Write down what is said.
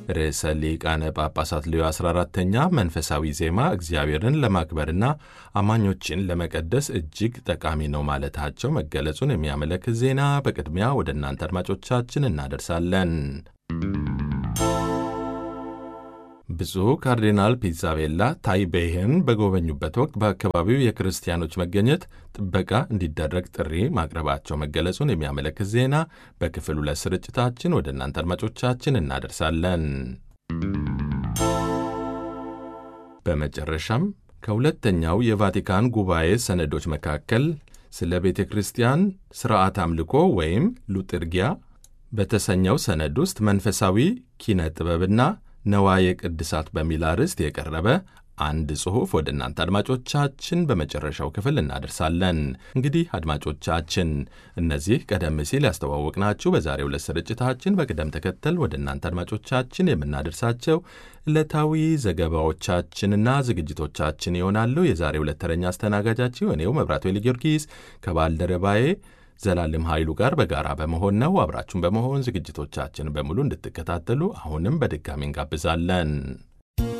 ርዕሰ ሊቃነ ጳጳሳት ሌዮ 14ተኛ መንፈሳዊ ዜማ እግዚአብሔርን ለማክበርና አማኞችን ለመቀደስ እጅግ ጠቃሚ ነው ማለታቸው መገለጹን የሚያመለክት ዜና በቅድሚያ ወደ እናንተ አድማጮቻችን እናደርሳለን። ብፁዕ ካርዲናል ፒዛቤላ ታይቤይን በጎበኙበት ወቅት በአካባቢው የክርስቲያኖች መገኘት ጥበቃ እንዲደረግ ጥሪ ማቅረባቸው መገለጹን የሚያመለክት ዜና በክፍል ሁለት ስርጭታችን ወደ እናንተ አድማጮቻችን እናደርሳለን። በመጨረሻም ከሁለተኛው የቫቲካን ጉባኤ ሰነዶች መካከል ስለ ቤተ ክርስቲያን ሥርዓት አምልኮ ወይም ሉጥርጊያ በተሰኘው ሰነድ ውስጥ መንፈሳዊ ኪነ ጥበብና ነዋየ ቅድሳት በሚል አርዕስት የቀረበ አንድ ጽሑፍ ወደ እናንተ አድማጮቻችን በመጨረሻው ክፍል እናደርሳለን። እንግዲህ አድማጮቻችን እነዚህ ቀደም ሲል ያስተዋወቅናችሁ በዛሬው ዕለት ስርጭታችን በቅደም ተከተል ወደ እናንተ አድማጮቻችን የምናደርሳቸው ዕለታዊ ዘገባዎቻችንና ዝግጅቶቻችን ይሆናሉ። የዛሬው ዕለት ተረኛ አስተናጋጃችሁ እኔው መብራቱ ጊዮርጊስ ከባልደረባዬ ዘላለም ኃይሉ ጋር በጋራ በመሆን ነው። አብራችሁን በመሆን ዝግጅቶቻችን በሙሉ እንድትከታተሉ አሁንም በድጋሚ እንጋብዛለን።